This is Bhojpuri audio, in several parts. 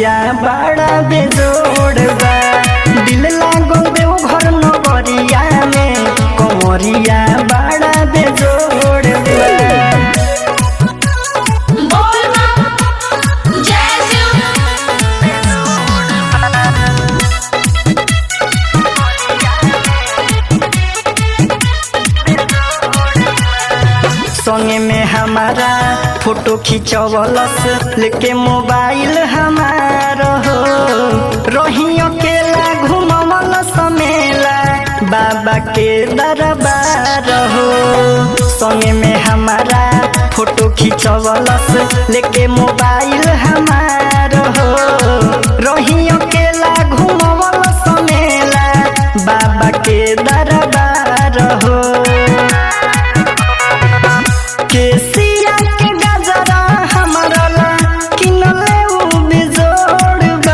कमरिया बड़ा बेजोड़ बा दिल लागल देव घर नगरिया में कमरिया बड़ा बेजोड़ बा बोल मां जय शिव संगे में हमारा फोटो खिंचवलस लेके मोबाइल हमार हो रही अकेला घुमवल समेला बाबा के दरबार हो संगे में हमारा फोटो खिंचवलस लेके मोबाइल हमार हो रही अकेला घुमवल समेला बाबा के दरबार हो केसिया के गजरा हमरा ला किनले उ बेजोड़ बा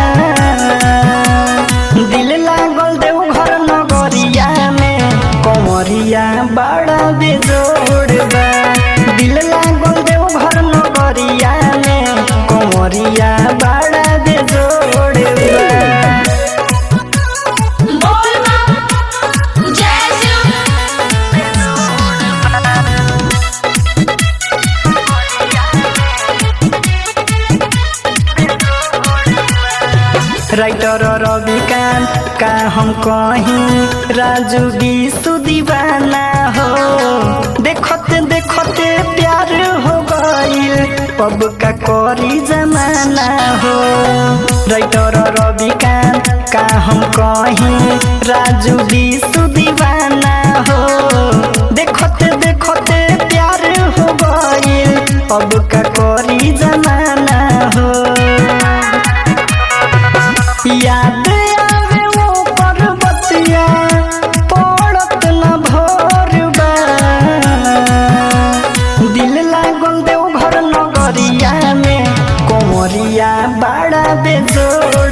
दिल लागल देव घर नगरिया में कमरिया बड़ा बेजोड़ बा दिल लागल देव घर नगरिया में कमरिया बड़ा बेजोड़ बा बोल मां जय शिव राइटर रविकांत का हम कहीं राजू विशु दीवाना हो देखते देखते प्यार हो गईल पब का करी जमाना हो राइटर रविकांत का हम कहीं राजू विशु दीवाना हो देखते देखते प्यार हो गईल पब का करी जमाना हो याद आवे वो पर्वतिया पड़त न भोरबा दिल लागल देव घर नगरिया में कोमरिया बड़ा बेजोड़